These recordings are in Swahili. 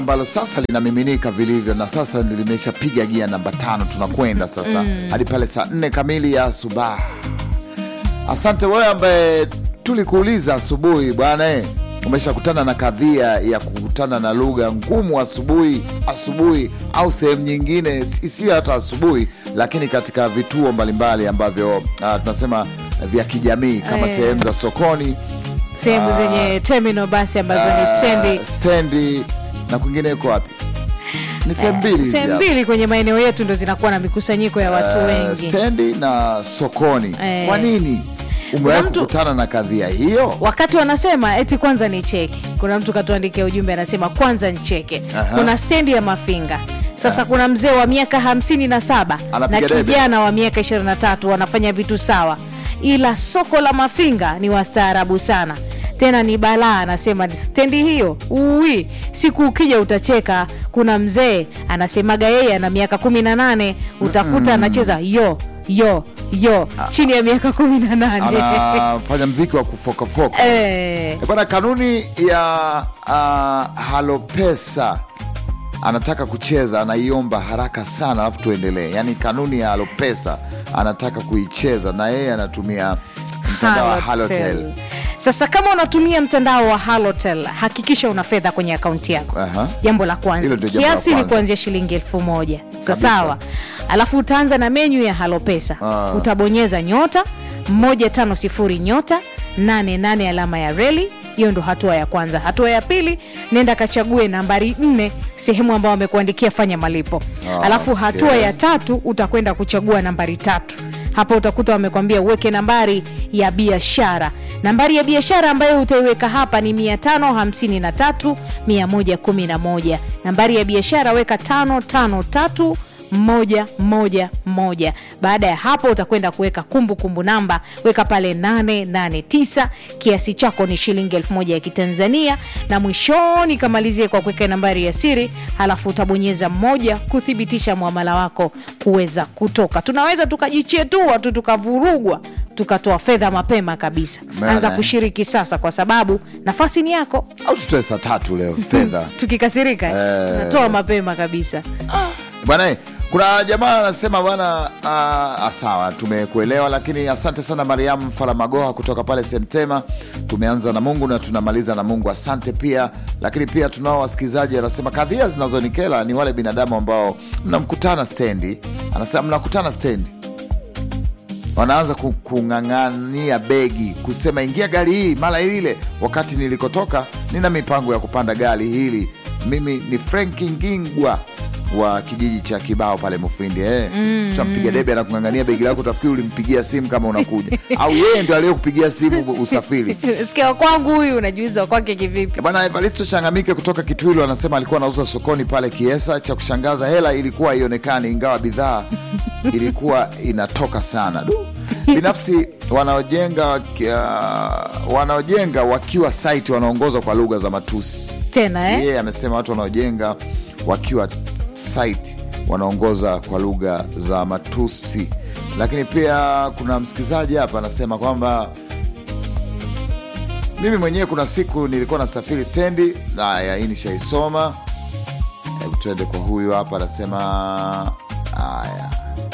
ambalo sasa linamiminika vilivyo na sasa limeshapiga gia namba tano. Tunakwenda sasa hadi pale saa nne kamili ya asubuhi. Asante wewe ambaye tulikuuliza asubuhi, bwana eh, umeshakutana na kadhia ya kukutana na lugha ngumu asubuhi asubuhi, au sehemu nyingine, si si hata asubuhi, lakini katika vituo mbalimbali ambavyo ah, tunasema vya kijamii kama Eh. sehemu za sokoni sehemu zenye terminal basi ambazo ni stendi Ah, stendi na kwingineko wapi? Ni sehemu mbili hizi sehemu hapa. mbili kwenye maeneo yetu ndo zinakuwa na mikusanyiko ya watu Eh, wengi. stendi na sokoni. Eh. Kwa nini umewahi mtu- kukutana na kadhia hiyo? Wakati wanasema eti kwanza ni cheke, kuna mtu katuandikia ujumbe anasema kwanza nicheke. Aha. Kuna stendi ya Mafinga. Sasa kuna mzee wa miaka hamsini na saba na Anapiga debe. kijana wa miaka 23 wanafanya vitu sawa, ila soko la Mafinga ni wastaarabu sana tena ni balaa. Anasema stendi hiyo ui, siku ukija utacheka. Kuna mzee anasemaga yeye ana miaka kumi na nane utakuta anacheza yo yo yo chini ya miaka kumi na nane Anafanya mziki wa kufokafoka. Eh, Eh, Bwana, kanuni ya uh, Halopesa anataka kucheza, anaiomba haraka sana, alafu tuendelee. Yaani kanuni ya Halopesa anataka kuicheza na yeye anatumia mtandao wa Halotel. Halotel. Sasa kama unatumia mtandao wa Halotel hakikisha una fedha kwenye akaunti yako. Aha. Jambo la kwanza, Hilo ndio jambo la kiasi ni kwanza. kuanzia shilingi elfu moja Kabisa. sasawa. Alafu utaanza na menyu ya Halopesa Ah. utabonyeza nyota 150 nyota 88 alama ya reli. Hiyo ndo hatua ya kwanza. Hatua ya pili, nenda kachague nambari nne sehemu ambayo wamekuandikia fanya malipo. Ah, Alafu hatua okay. ya tatu utakwenda kuchagua nambari tatu. Hapo utakuta wamekwambia uweke nambari ya biashara. Nambari ya biashara ambayo utaiweka hapa ni 553 111. Nambari ya biashara weka 553 moja moja moja. Baada ya hapo utakwenda kuweka kumbukumbu namba, weka pale 889. Kiasi chako ni shilingi elfu moja ya Kitanzania, na mwishoni kamalizie kwa kuweka nambari ya siri, halafu utabonyeza moja kuthibitisha mwamala wako kuweza kutoka. Tunaweza tukajichetua tu tukavurugwa tukatoa fedha mapema kabisa. Maana, Anza eh. kushiriki sasa, kwa sababu nafasi ni yako. Au tutoe saa tatu leo fedha Tukikasirika Eh. tunatoa mapema kabisa. bwana eh, kuna jamaa anasema bwana ah, ah, sawa tumekuelewa lakini asante sana mariam faramagoha kutoka pale semtema tumeanza na mungu na tunamaliza na mungu asante pia lakini pia tunao wasikilizaji anasema kadhia zinazonikela ni wale binadamu ambao mnamkutana stendi anasema mnakutana stendi wanaanza ku- kung'ang'ania begi kusema ingia gari hii mara ile wakati nilikotoka nina mipango ya kupanda gari hili mimi ni franki ngingwa wa kijiji cha kibao pale mufindi eh. utampiga debe na kung'ang'ania begi lako utafikiri ulimpigia simu kama unakuja au yeye ndio aliyekupigia simu usafiri Sikia wa kwangu huyu, unajiuliza wa kwake kivipi? Bwana Evaristo Changamike kutoka Kitwilu anasema alikuwa anauza sokoni pale Kiesa. Cha kushangaza hela ilikuwa haionekani, ingawa bidhaa ilikuwa inatoka sana. Du. Binafsi wanaojenga waki- ah, wanaojenga wakiwa site wanaongozwa kwa lugha za matusi. Tena eh? Yeye amesema watu wanaojenga wakiwa site wanaongoza kwa lugha za matusi. Lakini pia kuna msikilizaji hapa anasema kwamba mimi mwenyewe kuna siku nilikuwa nasafiri stendi. Haya, hii nishaisoma. Hebu tuende kwa huyu hapa, anasema haya.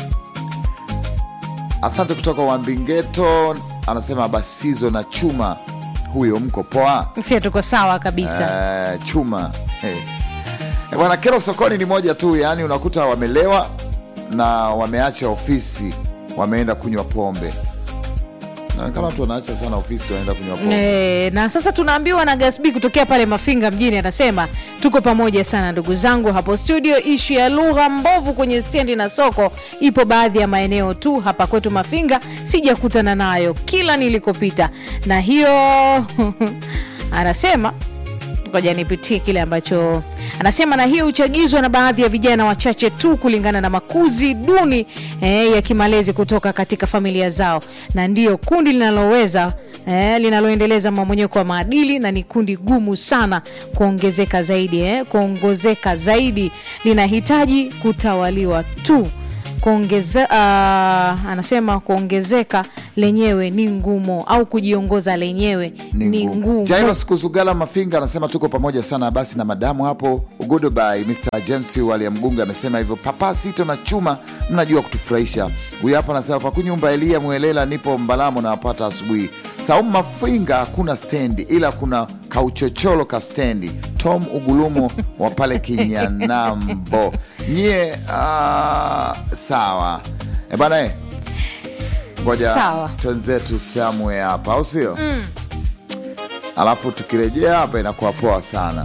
Asante kutoka Wambingeto, anasema basizo na chuma. Huyo mko poa? Sio, tuko sawa kabisa. Eh, chuma hey. Eh, Bwana, kero sokoni ni moja tu, yaani unakuta wamelewa na wameacha ofisi, wameenda kunywa pombe. Naonekana watu wanaacha sana ofisi, wanaenda kunywa pombe. E, na sasa tunaambiwa na Gasbi kutokea pale Mafinga mjini, anasema tuko pamoja sana ndugu zangu hapo studio. Ishu ya lugha mbovu kwenye stendi na soko ipo baadhi ya maeneo tu, hapa kwetu Mafinga sijakutana nayo kila nilikopita, na hiyo anasema ngoja nipitie kile ambacho anasema, na hiyo huchagizwa na baadhi ya vijana wachache tu kulingana na makuzi duni eh, ya kimalezi kutoka katika familia zao, na ndiyo kundi linaloweza eh, linaloendeleza mmomonyoko wa maadili, na ni kundi gumu sana kuongezeka zaidi eh, kuongezeka zaidi, linahitaji kutawaliwa tu kuongeze, uh, anasema kuongezeka lenyewe ni ngumu au kujiongoza lenyewe ni ngumu Jairos Kuzugala Mafinga anasema tuko pamoja sana basi na madamu hapo. Goodbye Mr James Wali Mgunga amesema hivyo. Papa Sito na Chuma, mnajua kutufurahisha. Huyu hapa anasema pakunyumba Elia Mwelela, nipo Mbalamo na wapata asubuhi. Saumu Mafinga, hakuna stendi ila kuna kauchocholo ka stendi. Tom Ugulumo wa pale Kinyanambo nyie. ah, sawa e bana e. Ngoja Sawa. twenzetu samwe hapa, au sio? Alafu tukirejea hapa inakuwa poa sana.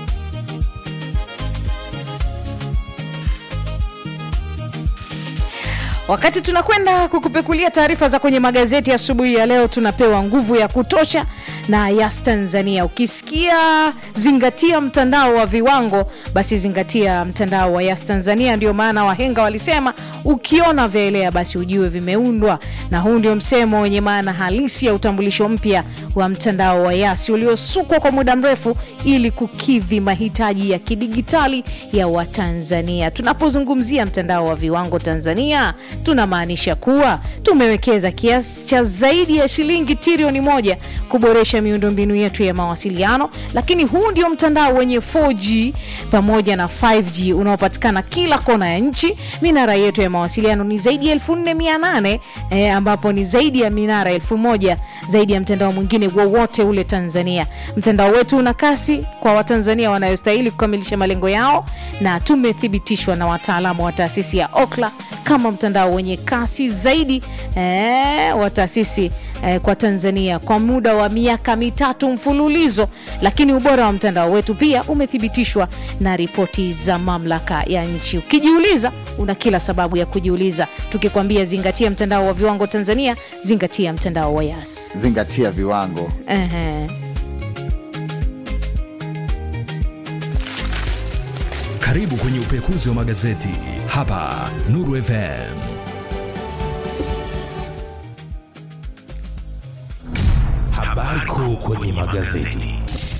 Wakati tunakwenda kukupekulia taarifa za kwenye magazeti asubuhi ya, leo, tunapewa nguvu ya kutosha na Yas Tanzania. Ukisikia zingatia mtandao wa viwango, basi zingatia mtandao wa Yas Tanzania. Ndio maana wahenga walisema ukiona vyaelea basi ujue vimeundwa, na huu ndio msemo wenye maana halisi ya utambulisho mpya wa mtandao wa Yas uliosukwa kwa muda mrefu ili kukidhi mahitaji ya kidigitali ya Watanzania. Tunapozungumzia mtandao wa viwango Tanzania, tunamaanisha kuwa tumewekeza kiasi cha zaidi ya shilingi trilioni moja kuboresha miundombinu yetu ya mawasiliano, lakini huu ndio mtandao wenye 4G pamoja na 5G unaopatikana kila kona ya nchi. Minara yetu ya mawasiliano ni zaidi ya 4800 eh, ambapo ni zaidi ya minara 1000 zaidi ya mtandao mwingine wowote ule Tanzania. Mtandao wetu una kasi kwa Watanzania wanayostahili kukamilisha malengo yao, na tumethibitishwa na wataalamu wa taasisi ya Okla kama mtandao wenye kasi zaidi eh, wa taasisi eh, kwa Tanzania kwa muda wa miaka mitatu mfululizo. Lakini ubora wa mtandao wetu pia umethibitishwa na ripoti za mamlaka ya nchi. Ukijiuliza, una kila sababu ya kujiuliza. Tukikwambia zingatia mtandao wa viwango Tanzania, zingatia mtandao wa Yas. Zingatia viwango. Ehe. Karibu kwenye upekuzi wa magazeti hapa Nuru FM. Habari kuu kwenye magazeti.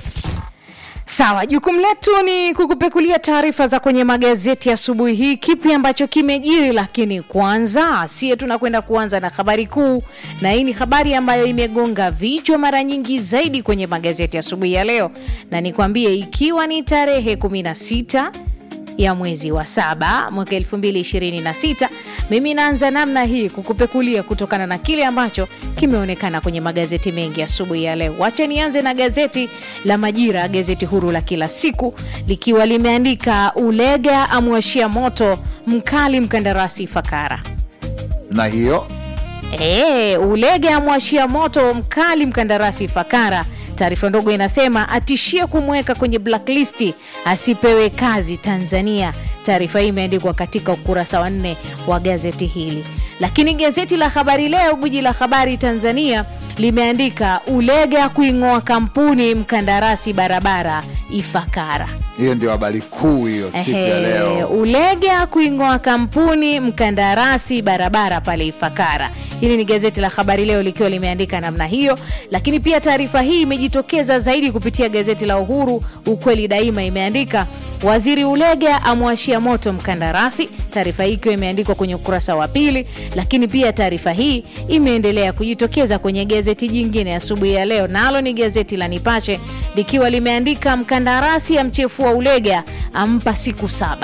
Sawa, jukumu letu ni kukupekulia taarifa za kwenye magazeti asubuhi hii, kipi ambacho kimejiri. Lakini kwanza, sie tunakwenda kuanza na habari kuu, na hii ni habari ambayo imegonga vichwa mara nyingi zaidi kwenye magazeti asubuhi ya leo, na nikwambie, ikiwa ni tarehe 16 ya mwezi wa saba mwaka 2026. Mimi naanza namna hii kukupekulia kutokana na kile ambacho kimeonekana kwenye magazeti mengi asubuhi ya leo. Wacha nianze na gazeti la Majira, gazeti huru la kila siku, likiwa limeandika Ulega amwashia moto mkali mkandarasi Fakara. Na hiyo E, Ulege amwashia moto mkali mkandarasi Fakara. Taarifa ndogo inasema atishia kumweka kwenye blacklist asipewe kazi Tanzania. Taarifa hii imeandikwa katika ukurasa wa nne wa gazeti hili, lakini gazeti la Habari Leo, gwiji la habari Tanzania, limeandika Ulega kuing'oa kampuni mkandarasi barabara Ifakara. hiyo ndio habari kuu hiyo siku ya Ehe, leo. Ulega kuing'oa kampuni mkandarasi barabara pale Ifakara. Hili ni gazeti la Habari Leo likiwa limeandika namna hiyo, lakini pia taarifa hii imejitokeza zaidi kupitia gazeti la Uhuru, ukweli daima, imeandika waziri Ulega amwashia moto mkandarasi. Taarifa hii ikiwa imeandikwa kwenye ukurasa wa pili, lakini pia taarifa hii imeendelea kujitokeza kwenye gazeti jingine asubuhi ya leo, nalo ni gazeti la Nipashe likiwa limeandika mkandarasi amchefua Ulega ampa siku saba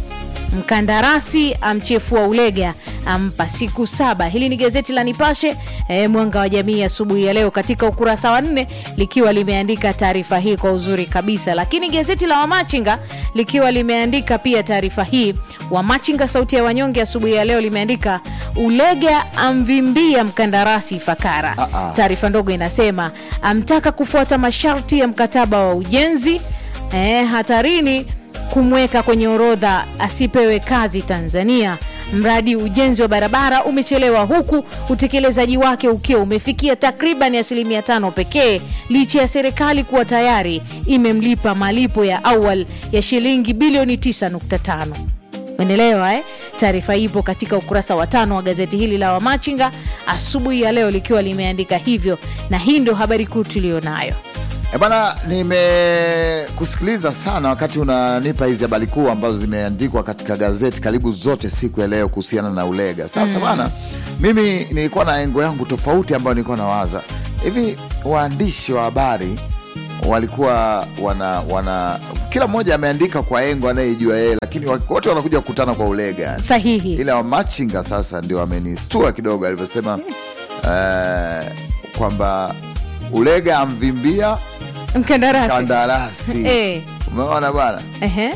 mkandarasi amchefua Ulega ampa siku saba. Hili ni gazeti la Nipashe eh, mwanga wa jamii asubuhi ya leo katika ukurasa wa nne likiwa limeandika taarifa hii kwa uzuri kabisa, lakini gazeti la Wamachinga likiwa limeandika pia taarifa hii. Wamachinga sauti ya wanyonge asubuhi ya leo limeandika Ulega amvimbia mkandarasi Fakara. Ah, ah. Taarifa ndogo inasema amtaka kufuata masharti ya mkataba wa ujenzi eh, hatarini kumweka kwenye orodha asipewe kazi Tanzania. Mradi ujenzi wa barabara umechelewa huku utekelezaji wake ukiwa umefikia takriban asilimia tano pekee, licha ya serikali kuwa tayari imemlipa malipo ya awal ya shilingi bilioni 9.5. Umeelewa eh? Taarifa ipo katika ukurasa wa tano wa gazeti hili la Wamachinga asubuhi ya leo likiwa limeandika hivyo, na hii ndio habari kuu tuliyonayo. E bana, nimekusikiliza sana wakati unanipa hizi habari kuu ambazo zimeandikwa katika gazeti karibu zote siku ya leo kuhusiana na Ulega. Sasa bana, mimi nilikuwa na engo yangu tofauti ambayo nilikuwa nawaza hivi, waandishi wa habari walikuwa wana wana kila mmoja ameandika kwa engo anayejua yeye, lakini wa- wote wanakuja kukutana kwa Ulega sahihi ila wamachinga sasa ndio amenistua kidogo alivyosema eh, kwamba Ulega amvimbia mkandarasi kandarasi. Eh. Umeona bwana, Ehe.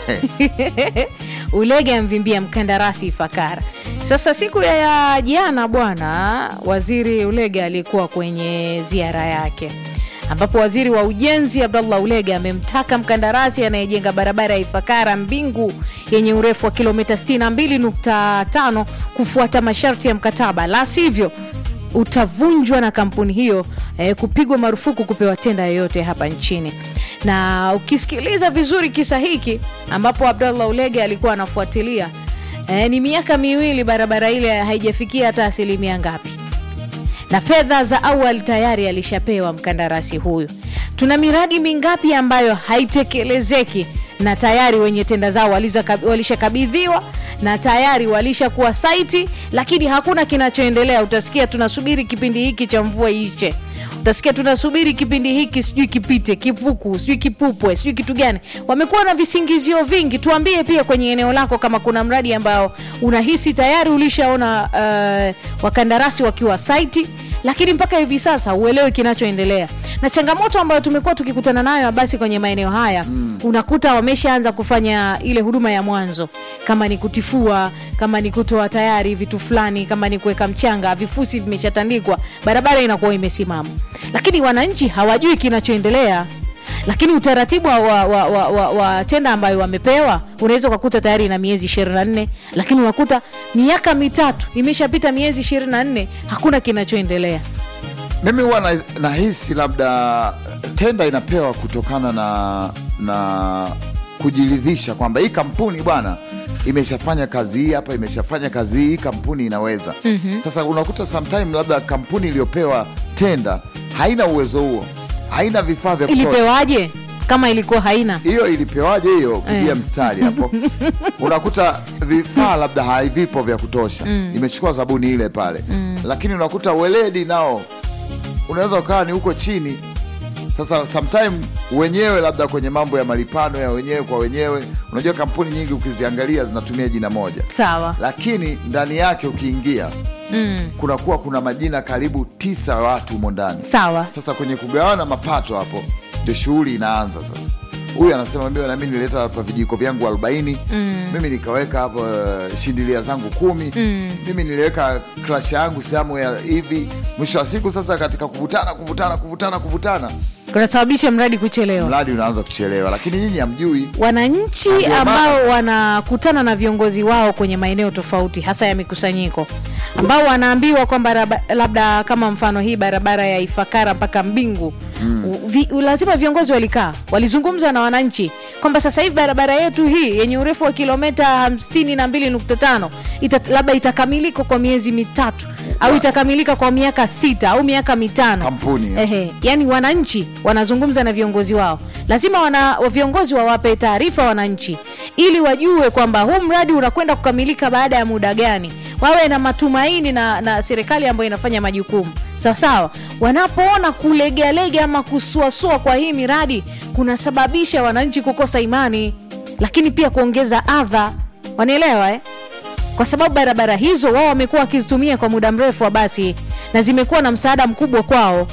Ulege amvimbia mkandarasi Ifakara. Sasa siku ya, ya jana bwana, waziri Ulege alikuwa kwenye ziara yake ambapo waziri wa ujenzi Abdallah Ulege amemtaka mkandarasi anayejenga barabara ya Ifakara Mbingu yenye urefu wa kilomita 62.5 kufuata masharti ya mkataba, la sivyo utavunjwa na kampuni hiyo eh, kupigwa marufuku kupewa tenda yoyote hapa nchini. Na ukisikiliza vizuri kisa hiki ambapo Abdallah Ulege alikuwa anafuatilia eh, ni miaka miwili barabara ile haijafikia hata asilimia ngapi, na fedha za awali tayari alishapewa mkandarasi huyu. Tuna miradi mingapi ambayo haitekelezeki na tayari wenye tenda zao waliza- walishakabidhiwa na tayari walishakuwa saiti, lakini hakuna kinachoendelea. Utasikia tunasubiri kipindi hiki cha mvua iishe, utasikia tunasubiri kipindi hiki sijui kipite, kipuku sijui kipupwe sijui kitu gani. Wamekuwa na visingizio vingi. Tuambie pia kwenye eneo lako kama kuna mradi ambao unahisi tayari ulishaona uh, wakandarasi wakiwa saiti lakini mpaka hivi sasa uelewi kinachoendelea na changamoto ambayo tumekuwa tukikutana nayo basi kwenye maeneo haya mm. unakuta wameshaanza kufanya ile huduma ya mwanzo kama ni kutifua kama ni kutoa tayari vitu fulani kama ni kuweka mchanga vifusi vimeshatandikwa barabara inakuwa imesimama lakini wananchi hawajui kinachoendelea lakini utaratibu wa, wa, wa, wa, wa, wa tenda ambayo wamepewa unaweza ukakuta tayari na miezi 24 lakini unakuta miaka mitatu imeshapita miezi 24 hakuna kinachoendelea mimi huwa na- nahisi labda tenda inapewa kutokana na na kujiridhisha kwamba hii kampuni bwana imeshafanya kazi hii hapa, imeshafanya kazi hii, hii kampuni inaweza. mm-hmm. Sasa unakuta sometime labda kampuni iliyopewa tenda haina uwezo huo, haina vifaa vya kutosha. ilipewaje kama ilikuwa haina hiyo ilipewaje hiyo pigia Eh. mstari hapo unakuta vifaa labda havipo vya kutosha imechukua zabuni ile pale lakini unakuta weledi nao unaweza ukawa ni huko chini sasa sometime wenyewe labda kwenye mambo ya malipano ya wenyewe kwa wenyewe unajua kampuni nyingi ukiziangalia zinatumia jina moja sawa lakini ndani yake ukiingia mm. kunakuwa kuna majina karibu tisa ya watu humo ndani sawa sasa kwenye kugawana mapato hapo ndio shughuli inaanza sasa. Huyu anasema mimi nami nilileta hapa vijiko vyangu 40 mm. mimi nikaweka hapo uh, shindilia zangu kumi mm. mimi niliweka klash yangu sehemu ya hivi. Mwisho wa siku sasa, katika kuvutana kuvutana kuvutana kuvutana, kunasababisha mradi kuchelewa mradi unaanza kuchelewa, lakini nyinyi hamjui. wananchi Ndio maana ambao sasa- wanakutana na viongozi wao kwenye maeneo tofauti hasa ya mikusanyiko ambao wanaambiwa kwamba raba- labda kama mfano hii barabara ya Ifakara mpaka Mbingu mm. vi, lazima viongozi walikaa walizungumza na wananchi kwamba sasa hivi barabara yetu hii yenye urefu wa kilomita hamsini na mbili nukta tano ita, labda itakamilika kwa miezi mitatu au itakamilika kwa miaka sita au miaka mitano Kampuni, eh. Ehe, yani wananchi wanazungumza na viongozi wao, lazima wana, wa- viongozi wawape taarifa wananchi ili wajue kwamba huu mradi unakwenda kukamilika baada ya muda gani, wawe na matumaini na, na serikali ambayo inafanya majukumu sawa sawa. Wanapoona kulegalega ama kusuasua kwa hii miradi kunasababisha wananchi kukosa imani, lakini pia kuongeza adha, wanaelewa eh? kwa sababu barabara hizo wao wamekuwa wakizitumia kwa muda mrefu wa basi na zimekuwa na msaada mkubwa kwao.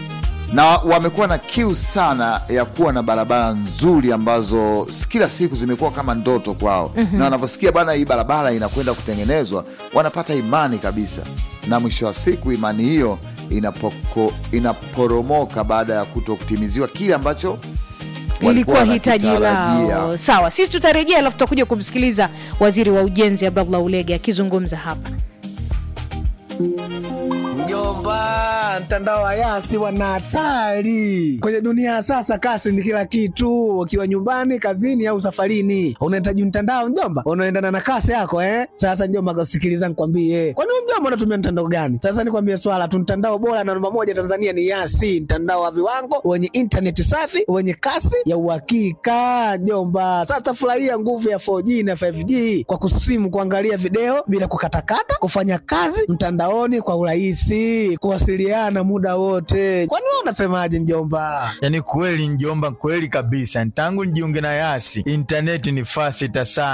na wamekuwa na kiu sana ya kuwa na barabara nzuri ambazo s- kila siku zimekuwa kama ndoto kwao mm-hmm. na wanavyosikia bana hii barabara inakwenda kutengenezwa wanapata imani kabisa na mwisho wa siku imani hiyo inapoko, inaporomoka baada ya kuto kutimiziwa kile ambacho walikuwa ilikuwa hitaji wanakitarajia. lao. Sawa, sisi tutarejea, alafu tutakuja kumsikiliza waziri wa ujenzi Abdallah Ulege akizungumza hapa. Mjomba, mtandao wa Yasi wana hatari kwenye dunia ya sasa. Kasi ni kila kitu, ukiwa nyumbani, kazini au safarini, unahitaji mtandao mjomba, unaendana na kasi yako eh. Sasa mjomba, sikiliza nikwambie, kwani wewe mjomba unatumia mtandao gani? Sasa nikwambie swala tu, mtandao bora na namba moja Tanzania ni Yasi, mtandao wa viwango wenye intaneti safi wenye kasi ya uhakika mjomba. Sasa furahia nguvu ya 4G na 5G kwa kusimu, kuangalia video bila kukatakata, kufanya kazi mtandaoni kwa urahisi, kuwasiliana muda wote. Kwani wewe unasemaje mjomba? Yaani kweli njomba, kweli kabisa. Tangu nijiunge na Yasi intaneti ni fasita sana.